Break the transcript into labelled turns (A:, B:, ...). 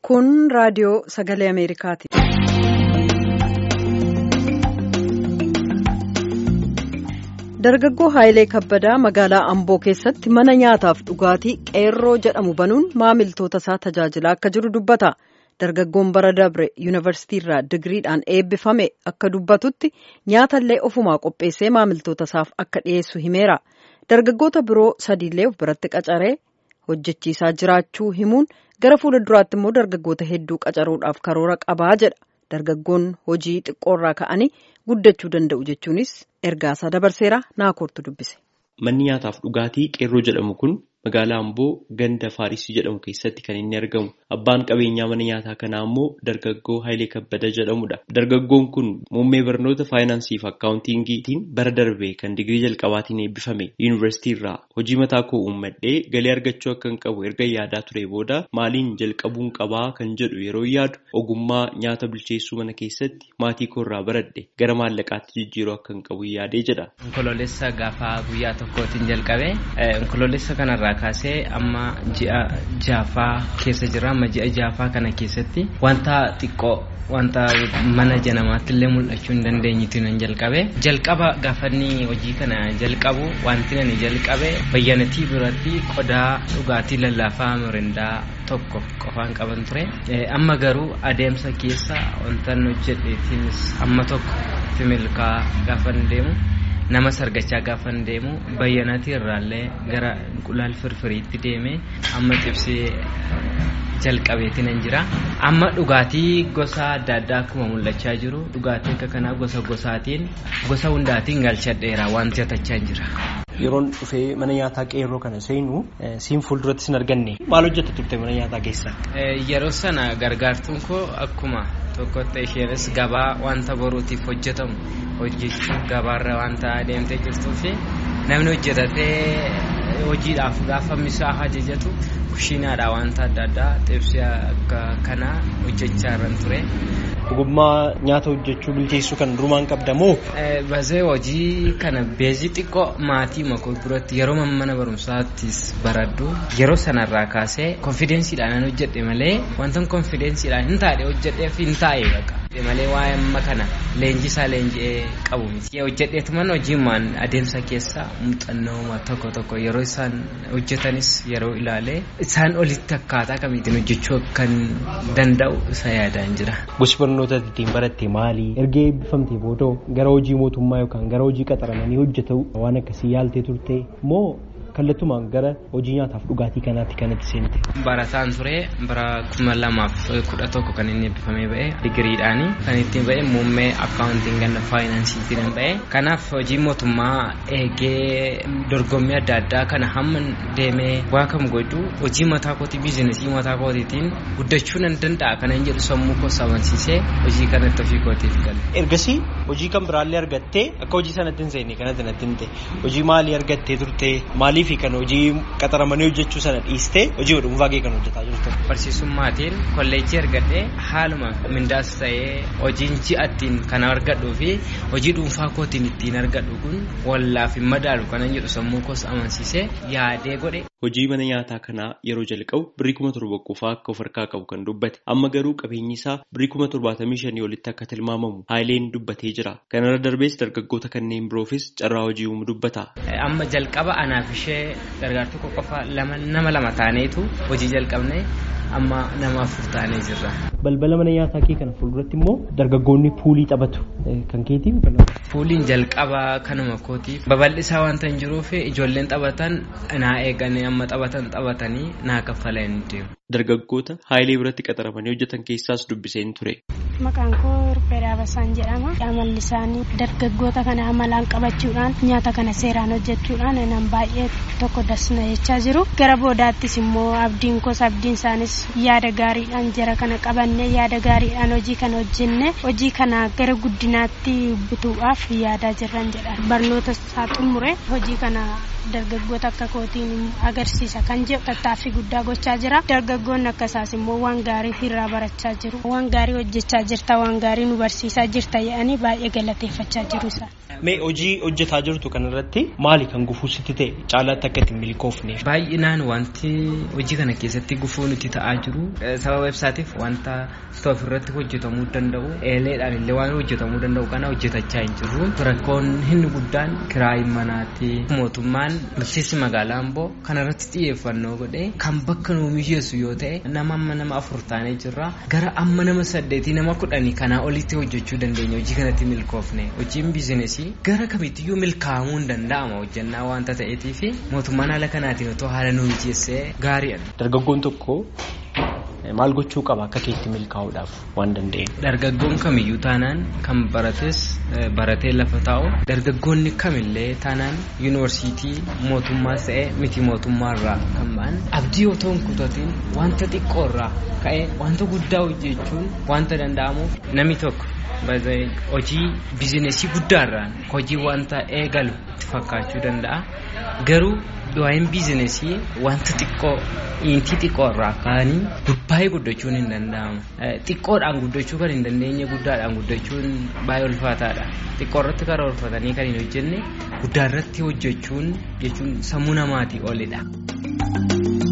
A: Kun raadiyoo sagalee Ameerikaati. Dargaggoo Haayilee Kabbadaa magaalaa Amboo keessatti mana nyaataaf dhugaatii qeerroo jedhamu banuun maamiltoota isaa tajaajilaa akka jiru dubbata. Dargaggoon bara dabre yuunivarsiitiirraa digiriidhaan eebbifame akka dubbatutti nyaatallee ofumaa qopheessee maamiltoota isaaf akka dhiyeessu himeera. Dargaggoota biroo sadiillee of biratti qacaree hojjechiisaa jiraachuu himuun gara fuula duraatti immoo dargaggoota hedduu qacaruudhaaf karoora qabaa jedha. Dargaggoon hojii xiqqoorraa ka'anii guddachuu danda'u jechuunis ergaasaa dabarseera naakoortu dubbise.
B: Manni nyaataaf dhugaatii qeerroo jedhamu kun magaalaa Amboo ganda Faarisii jedhamu keessatti kan inni argamu. Abbaan qabeenyaa mana nyaataa kanaa immoo dargaggoo Haayilee Kabbada jedhamudha. Dargaggoon kun muummee barnoota faayinaansii fi akkaawuntiingiitiin bara darbe kan digirii jalqabaatiin eebbifame yuunivarsiitiirraa hojii mataa koo uummadhee galii argachuu akka hin qabu erga yaadaa ture booda maaliin jalqabuun qabaa kan jedhu yeroo yaadu ogummaa nyaata bilcheessuu mana keessatti maatii koorraa baradhe gara maallaqaatti jijjiiruu akka hin qabu yaadee jedha.
C: Onkoloolessa gaafa guyyaa tokkootiin jalqabe onkoloolessa kanarraa kaasee amma ji'a jaafaa keessa jira amma ji'a jaafaa kana keessatti wanta xiqqoo wanta mana janamaatti illee mul'achuu hin dandeenyetti nan jalqabe jalqaba gaafanni hojii kana jalqabu wanti nani jalqabe bayyanatii biratti qodaa dhugaatii lallaafaa mirindaa tokko qofaan qaban ture amma garuu adeemsa keessa wanta hojjedheetiinis amma tokko timilkaa gaafan deemu nama sargachaa gaafan deemu bayyanatii irraallee gara qulaal firfiriitti deeme amma cibsee jalqabeetiin hin jira amma dhugaatii gosa adda addaa akkuma mul'achaa jiru dhugaatii akka kanaa gosa gosaatiin gosa hundaatiin galchadheera wanti atachaa hin jira.
D: Yeroon dhufee mana nyaataa qeerroo kana seenu siin fuulduratti sin arganne maal hojjetta turte mana nyaataa keessa?
C: Yeroo sana gargaartuun koo akkuma tokkotti isheenis gabaa wanta boruutiif hojjetamu hojjechuun gabaarra wanta adeemtee jirtuu fi namni hojjetatee hojiidhaaf gaafa misaa ajajatu kushiinaadha wanta adda addaa xibsii akka kanaa hojjechaa irran ture.
D: Ogummaa nyaata hojjechuu bilcheessuu kan durumaan qabda moo?
C: Basee hojii kana beezii xiqqoo maatii makoo biratti yeroo mana barumsaattis baradhu yeroo sanarraa kaasee konfidensiidhaan hojjedhe malee wanta konfidensiidhaan hin taane hojjedheef hin taa'e baqa. malee waa'ee amma kana leenjisaa leenji'ee qabu miti. Hojjedheetuman hojiimaan adeemsa keessa muuxannoo tokko tokko yeroo isaan hojjetanis yeroo ilaale isaan olitti akkaataa kamiitiin hojjechuu kan danda'u isa yaadaan jira.
D: Gosi barnoota ittiin baratte maali? Erga eebbifamtee booda gara hojii mootummaa yookaan gara hojii qaxaramanii hojjetu waan akkasii yaaltee turte moo kallattumaan gara hojii nyaataaf dhugaatii kanaatti kanatti seente.
C: Barataan ture bara kuma lamaaf kudha tokko kan inni eebbifamee ba'e digiriidhaani kan ittiin ba'e muummee akkaawuntiin ganna faayinaansiitiin ba'e kanaaf hojii mootummaa eegee dorgommii adda addaa kana hamma deemee waa kam godhu hojii mataa kootii biizinesii mataa kootiitiin guddachuu nan danda'a kanan jedhu sammuu koo amansiisee hojii kanatti ofii kootiif gale.
D: Ergasii hojii kan biraallee argattee akka hojii sanatti hin seenne kanatti natti hin ta'e hojii maalii argattee turte maalii fi kan hojii qaxaramanii hojjechuu sana dhiistee hojii dhuunfaa kee kan hojjetaa jirtu.
C: Barsiisummaatiin kolleejjii argadhee haaluma mindaas ta'ee hojiin ji'attiin kan argadhuu fi hojii dhuunfaa kootiin ittiin argadhu kun wallaaf hin madaalu kanan jedhu sammuu koos amansiisee yaadee godhe.
B: Hojii mana nyaataa kanaa yeroo jalqabu birrii kuma torba qofaa akka of harkaa qabu kan dubbate amma garuu qabeenyi isaa birrii kuma torbaatamii shanii olitti akka tilmaamamu haayileen dubbatee jira. Kanarra darbees dargaggoota kanneen biroofis carraa hojii uumu dubbata.
C: Amma jalqaba anaaf ishee gargaartuu qofa nama lama taaneetu hojii jalqabne amma nama afur taanee jirra.
D: Balbala mana nyaataa kee kana fuulduratti immoo dargaggoonni puulii taphatu kan keetii
C: Puuliin jalqaba kanuma kootiif babal'isaa wanta hin jiruuf ijoolleen taphatan naa eeganii amma taphatan taphatanii naa kaffalee hin deemu.
B: Dargaggoota haayilee biratti qaxaramanii hojjetan keessaas dubbiseen ture.
E: Maqaan koo Ruphee Daabasaan jedhama. Amalli isaanii dargaggoota kana amalaan qabachuudhaan nyaata kana seeraan hojjechuudhaan nan baay'ee tokko dasna jechaa jiru. Gara boodaattis immoo abdiin koos abdiin isaanis yaada gaariidhaan jara kana qaban qabannee yaada gaariidhaan hojii kana hojjenne hojii kana gara guddinaatti butuudhaaf yaadaa jirran jedha barnoota isaa xumure hojii kana dargaggoota akka kootiin agarsiisa kan jedhu tattaaffii guddaa gochaa jira dargaggoonni akkasaas immoo waan gaarii irraa barachaa jiru waan gaarii hojjechaa jirta waan gaarii nu barsiisaa jirta jedhanii baay'ee galateeffachaa jiru isaan.
D: Mee hojii hojjetaa jirtu kanarratti maali kan gufuu sitti ta'e caalaatti akka ittiin milkoofne?
C: Baay'inaan wanti hojii kana keessatti gufuu nuti ta'aa jiru sababa ibsaatiif wanta stoof irratti hojjetamuu danda'u eeleedhaan illee waan hojjetamuu danda'u kana hojjetachaa hin jirru rakkoon inni guddaan kiraayi manaati mootummaan bulchiinsi magaalaa amboo kanarratti xiyyeeffannoo godhee kan bakka nuu mijeessu yoo ta'e nama amma nama afur taanee jirra gara amma nama saddeetii nama kudhanii kanaa olitti hojjechuu dandeenya hojii kanatti milkoofne hojiin biizinesii gara kamittiyyuu milkaa'amuu hin danda'ama hojjannaa waanta ta'eetiif mootummaan haala kanaatiin otoo haala nu mijeessee gaariidha.
D: Dargaggoon tokko maal gochuu qaba akka keetti milkaa'uudhaaf waan danda'eef.
C: Dargaggoon kamiyyuu taanaan kan barates baratee lafa taa'u dargaggoonni kamillee taanaan yuunivarsiitii mootummaas ta'ee miti mootummaarraa kan ba'an abdii otoo hin kutatiin wanta xiqqoorraa ka'ee wanta guddaa hojjechuun wanta danda'amuuf namni tokko. hojii bizinesii guddaarraan hojii wanta eegalu itti fakkaachuu danda'a garuu waa'een bizinesii wanta xiqqoo intii xiqqoo irraa ka'anii baay'ee guddachuun hin danda'amu xiqqoodhaan guddachuu kan hin dandeenye guddaadhaan guddachuun baay'ee ulfaataadha xiqqoo irratti karoorfatanii kan hin hojjenne guddaarratti hojjechuun jechuun sammuu namaatii olidha.